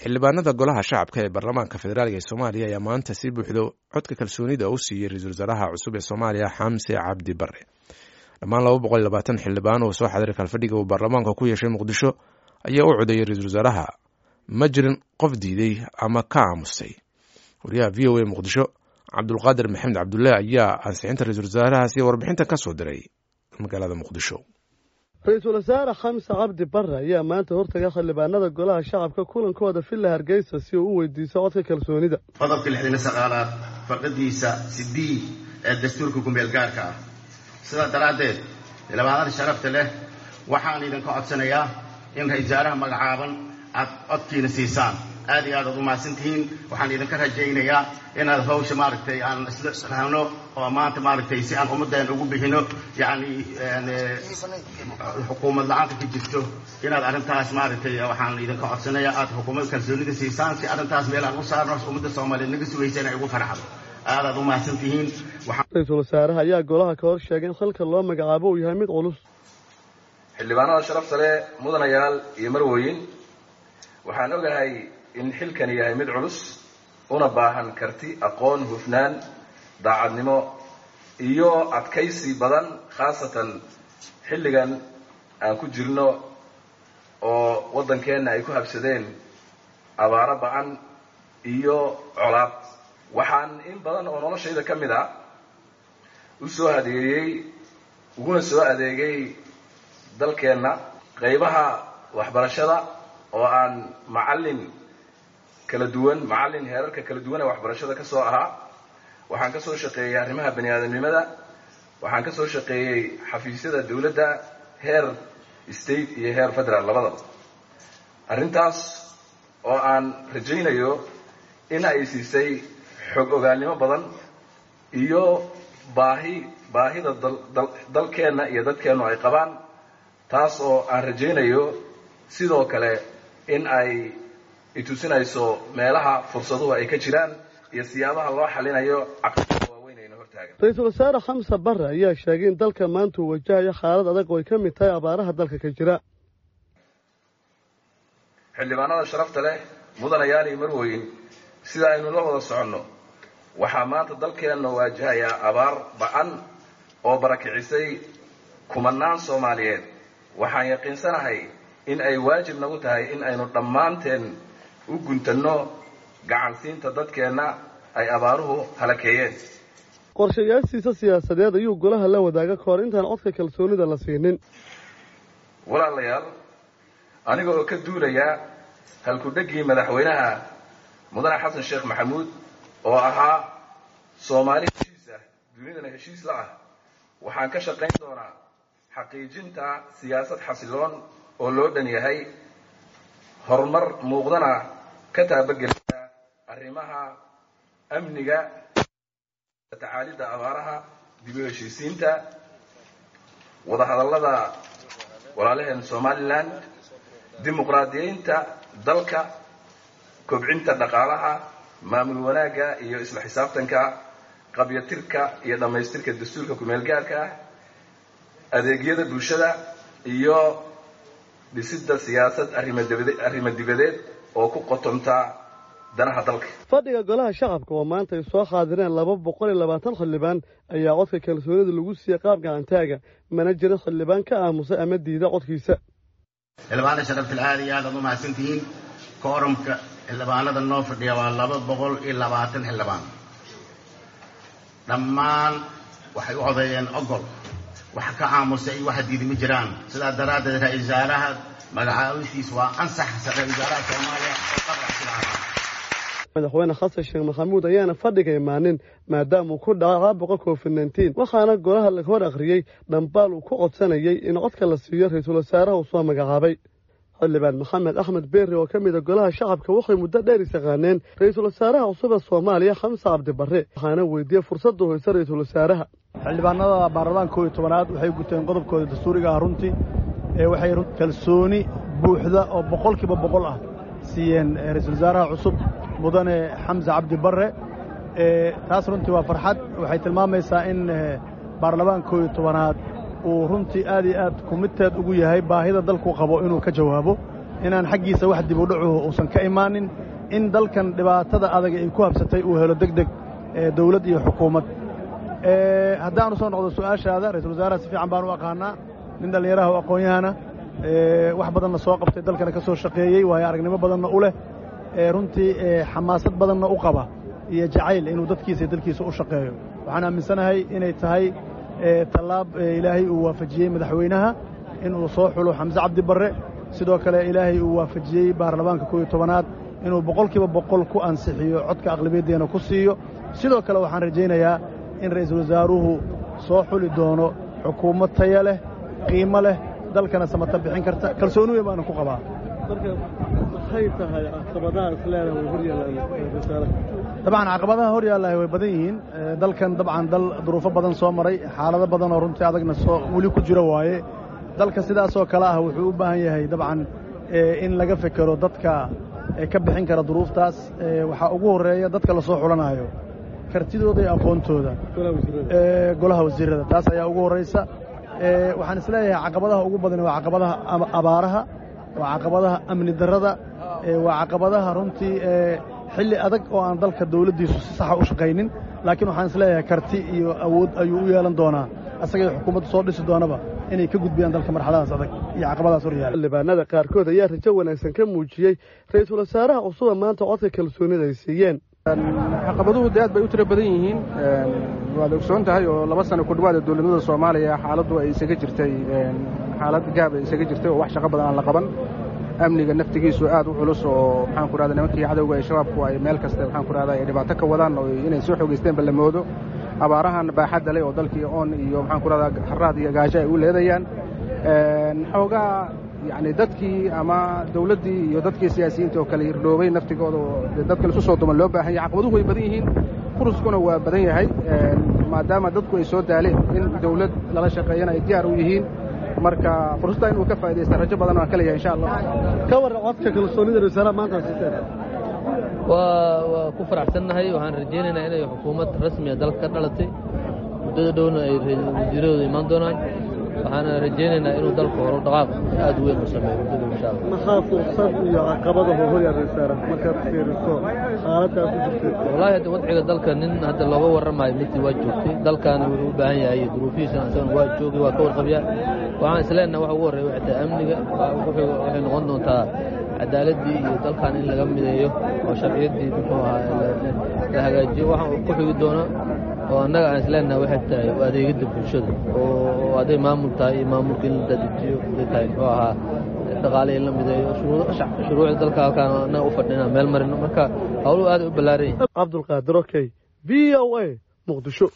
xildhibaanada golaha shacabka ee baarlamaanka federaalk ee soomaaliya ayaa maanta si buuxdo codka kalsoonida u siiyey ra-iisul wasaaraha cusub ee soomaaliya xamse cabdi bare dhammaan laba boqol iyo labaatan xildhibaan oo soo xadiray kalfadhiga uu baarlamaanka ku yeeshay muqdisho ayaa u codeeyey ra-iisul wasaaraha ma jirin qof diiday ama ka aamustay wariyaha v o a muqdisho cabdulqaadir maxamed cabdulle ayaa ansixinta ra-iisul wasaarahaasi warbixintan ka soo diray magaalada muqdisho ra-iisul wasaare xamse cabdi barre ayaa maanta hortaga xildhibaanada golaha shacabka kulankooda villa hargeysa si uu u weydiiso codka kalsoonida qodobka lixdan saqaalaad fardadiisa sidiid ee dastuurka kumeel gaarka ah sidaa daraaddeed xildhibaanada sharafta leh waxaan idinka codsanayaa in ra-isul wasaaraha magacaaban aad codkiina siisaan aad iyo aad aad u mahadsantihiin waxaan idinka rajaynayaa inaad hawsha maaragtay aan isla rahno oo maanta maaragtay si aan ummadeen ugu bixino yacni xukuumad la-aanta ka jirto inaad arrintaas maaragtay waxaan idinka codsanayaa aad xukuumad kalsoonida siisaan si arrintaas meel aan u saarno ummadda soomaaliyeed naga sugaysa inay ugu farxdo aad aad u mahadsantihiin ra-iisul wasaaraha ayaa golaha ka hor sheegay in xilka loo magacaabo uu yahay mid culus xildhibaanada sharafta leh mudanayaal iyo marwooyin waxaan ogahay in xilkani yahay mid culus una baahan karti aqoon hufnaan daacadnimo iyo adkaysi badan khaasatan xilligan aan ku jirno oo waddankeenna ay ku habsadeen abaaro ba-an iyo colaad waxaan in badan oo noloshayda ka mid a u soo adeegay uguna soo adeegay dalkeenna qaybaha waxbarashada oo aan macallin kala duwan macallin heerarka kala duwan ee waxbarashada ka soo ahaa waxaan ka soo shaqeeyey arrimaha bani aadamnimada waxaan ka soo shaqeeyey xafiisyada dawladda heer state iyo heer federal labadaba arrintaas oo aan rajaynayo in ay siisay xog ogaalnimo badan iyo baahi baahida dalkeenna iyo dadkeennu ay qabaan taas oo aan rajaynayo sidoo kale in ay itusinayso meelaha fursaduhu ay ka jiraan iyo siyaabaha loo xalinayo caqabada waaweyn ayna hortaagan ra-iisul wasaare xamse barre ayaa sheegay in dalka maanta uu wajahayo xaalad adag oo ay ka mid tahay abaaraha dalka ka jira xildhibaanada sharafta leh mudanayaal iyo marwooyin sida aynu la wada soconno waxaa maanta dalkeenna waajahayaa abaar ba-an oo barakicisay kumanaan soomaaliyeed waxaan yaqiinsanahay in ay waajib nagu tahay in aynu dhammaanteen u guntanno gacansiinta dadkeenna ay abaaruhu halakeeyeen qorshayaashiisa siyaasadeed ayuu golaha la wadaaga ka hor intaan codka kalsoonida la siinin walaalayaal aniga oo ka duulaya halku-dheggii madaxweynaha mudane xasan sheekh maxamuud oo ahaa soomaali heshiis ah dunidana heshiis la ah waxaan ka shaqayn doonaa xaqiijinta siyaasad xasiloon oo loo dhan yahay horumar muuqdana ka taabagelaya arrimaha amniga tacaalidda abaaraha dib u heshiisiinta wadahadallada walaalaheen somalilan dimuqraadiyeynta dalka kobcinta dhaqaalaha maamul wanaagga iyo isla xisaabtanka qabyatirka iyo dhammaystirka dastuurka kumeel gaarka ah adeegyada bulshada iyo dhisidda siyaasad arrimo dibadeed oo ku qotonta danaha dalka fadhiga golaha shacabka oo maanta ay soo xaadireen laba boqol iyo labaatan xildhibaan ayaa codka kalsoonida lagu siiyey qaab gacantaaga mana jirin xildhibaan ka aamusay ama diida codkiisa xildhibaanada sharaftal aad iyo aad aad u mahadsantihiin koorumka xildhibaanada noo fadhiya waa laba boqol iyo labaatan xildhibaan dhammaan waxay u codeeyeen ogol wax ka aamusay iyo waxa diidi ma jiraan sidaa daraaddeed ra-isul wasaaraha magacaabistiis waa ansax ra-isul wasaaraha soomaaliya oo qabracsilahaa madaxweyne xasan sheekh maxamuud ayaana fadhiga imaanin maadaama uu ku dhaca caabuqa covid nneteen waxaana golaha laga hor akhriyey dhambaal uu ku codsanayay in codka la siiyo ra-iisul wasaaraha uu soo magacaabay xildhibaan maxamed axmed beeri oo ka mida golaha shacabka waxay muddo dheer isaqaaneen ra-iisul wasaaraha cusub ee soomaaliya xamse cabdi barre waxaana weydiiyey fursadda hoyse ra-iisul wasaaraha xildhibaanada baarlamaanka koob iyo tobanaad waxay guteen qodobkooda dastuuriga ah runtii ee waxay kalsooni buuxda oo boqolkiiba boqol ah siiyeen ra-iisul wasaaraha cusub mudane xamse cabdi barre taas runtii waa farxad waxay tilmaamaysaa in baarlamaanka koob iyo tobanaad uu runtii aad iyo aad kumidteed ugu yahay baahida dalku qabo inuu ka jawaabo inaan xaggiisa wax dib u dhacuhu uusan ka imaanin in dalkan dhibaatada adag ay ku habsatay uu helo deg deg dawlad iyo xukuumad haddaanu soo noqdo su'aashaada ra-isul wasaaraha si fiican baan u aqaanaa nin dhallinyaraha oo aqoon-yahana wax badanna soo qabtay dalkana ka soo shaqeeyey waayo aragnimo badanna u leh runtii xamaasad badanna u qaba iyo jacayl inuu dadkiisa iyo dalkiisa u shaqeeyo waxaan aaminsanahay inay tahay tallaab ilaahay uu waafajiyey madaxweynaha inuu soo xulo xamse cabdi barre sidoo kale ilaahay uu waafajiyey baarlamaanka koob iyo tobanaad inuu boqolkiiba boqol ku ansixiyo codka aqlabiyaddeena ku siiyo sidoo kale waxaan rajaynayaa in ra'iisul wasaaruhu soo xuli doono xukuumad taya leh qiimo leh dalkana samata bixin karta kalsooni weyn baana ku qabaa maxay tahay caqabadaha isleedaha way horyaalaan dabcan caqabadaha hor yaallahay way badan yihiin dalkan dabcan dal duruufo badan soo maray xaalado badan oo runtii adagna soo weli ku jiro waaye dalka sidaasoo kale ah wuxuu u baahan yahay dabcan in laga fekero dadka ka bixin kara duruuftaas waxaa ugu horreeya dadka la soo xulanaayo kartidooda iyo aqoontooda golaha wasiirrada taas ayaa ugu horraysa waxaan isleeyahay caqabadaha ugu badan waa caqabadaha abaaraha waa caqabadaha amni darrada waa caqabadaha runtii xilli adag oo aan dalka dawladdiisu si saxa u shaqaynin laakiin waxaan isleeyahay karti iyo awood ayuu u yeelan doonaa asagay xukuumaddu soo dhisi doonaba inay ka gudbiyaan dalka marxaladaas adag iyo caqabadaas hor yaala xildhibaanada qaarkood ayaa rajo wanaagsan ka muujiyey ra-iisul wasaaraha cusuba maanta codka kalsoonida ay siiyeen caqabaduhu de aad bay u tiro badan yihiin waad ogsoon tahay oo laba sano ku dhawaada dowladnimada soomaaliya xaaladdu ay isaga jirtay xaalad gaab ay isaga jirtay oo wax shaqo badan aan la qaban amniga naftigiisu aad u culus oo maxaan ku rahda nimankii cadowga ee shabaabku ay meel kasta maxaan ku rahda ay dhibaato ka wadaan oo inay soo xogeysteenba la moodo abaarahan baaxadda leh oo dalkii oon iyo maxaan ku rahda haraad iyo gaajo ay u leedayaan xoogaa yacni dadkii ama dawladdii iyo dadkii siyaasiyiinta oo kale hirdhoobay naftigooda oo dadka laisu soo duman loo baahan yahay caqabaduhu way badan yihiin furuskuna waa badan yahay maadaama dadku ay soo daaleen in dawlad lala shaqeeyana ay diyaar u yihiin marka fursadda inuu ka faa'idaysta rajo badan waan ka leeyahay insha allah ka warran codka kalsoonida wasaaraha maanta siteen waa waa ku faraxsannahay waxaan rajaynaynaa inay xukuumad rasmiya dalka ka dhalatay muddada dhowna ay wasiiradooda imaan doonaan waxaana rajaynaynaa inuu dalku horo dhaqaaq aad u weyn u sameeyo muddada insha allah maxaa fursad iyo caqabadahu horyaal wasaara markaad fiiriso xaaladdaa ku jirtay wallaahi hadda wadciga dalka nin hadda looga warramayo midii waa joogtay dalkaana wuxuu u baahan yahay duruufihiisana isagana waa joogay waa ka warqabyaa waxaan isleenaha waxa ugu horreeya waxay tahay amniga waxay noqon doontaa cadaaladdii iyo dalkan in laga mideeyo oo sharciyaddii muxuu ahaa la hagaajiyo waxaan ku xigi doona oo annaga aan isleenaha waxay tahay adeegidda bulshada oo hadday maamul tahay iyo maamulka in la dadajiyo hadday tahay muxuu ahaa dhaqaale in la mideeyo shuruucda dalka halkaan annaga u fadhina meel marino marka hawluhu aad u ballaaran yihin cabdulqaadir okey v o a muqdisho